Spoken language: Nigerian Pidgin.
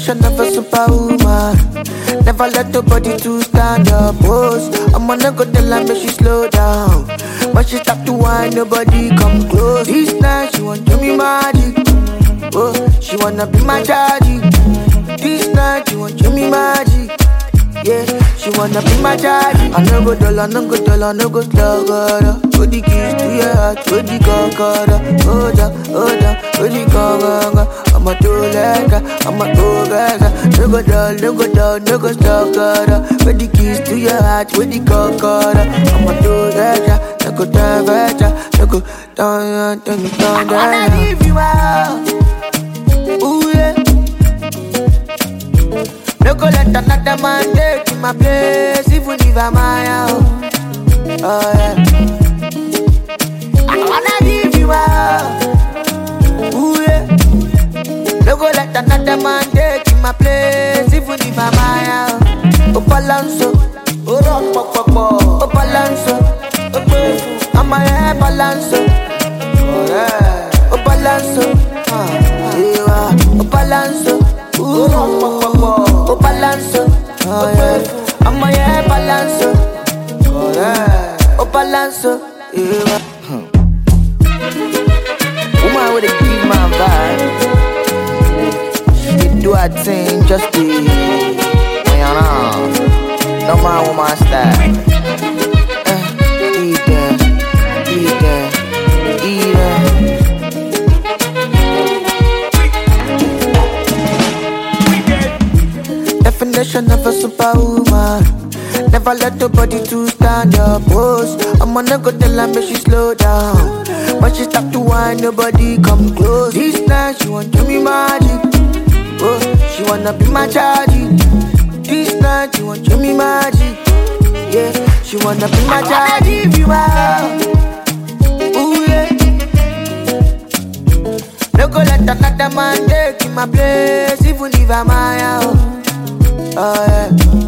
Definition of a superwoman. Never let nobody to stand up. Pose. I'm gonna go tell her make she slow down. When she stop to whine, nobody come close. This night she want do me magic. Oh, she wanna be my chargy. This night she want do me magic. Yeah, she wanna be my daddy. I no go dull, I no go dull, I no go slug her. Put the keys to your heart, put the concorda. Hold up, hold up, put the conga. I'm a two legger, I'm a two gaza. No go dull, no go dull, no go slug her. Put the keys to your heart, put the concorda. I'm a two legger, no go down, no go down, down, down, down. I wanna leave you out. Ooh yeah. No go let another man take my place, even if I'm my own. Oh yeah. I wanna give you out. Ooh yeah. No go let another man take my place, even if I'm my own. Oh balanso, oh rock pop pop pop. Oh balanso, oh grateful. I'm a hair balanso. Oh yeah. Oh balanso, ah, yeah. Oh balanso, ooh rock pop pop pop. Oh balanso, oh yeah. I'm a hair balanso. Oh yeah. Oh balanso, yeah. Woman with a give my vibe. She do her thing just to, you know. No man woman style. Eh, eat them, eat them, eat them. Definition of a superwoman. Never let nobody to stand up. Pose. I'm gonna go tell her make she slow down. When she stop to whine, nobody come close. This night she want do me magic. Oh, she wanna be my chargy. This night she want do me magic. Yeah, she wanna be my chargy. Give you out. Ooh yeah. No go let another man take my place, even if I'm my own. Oh yeah.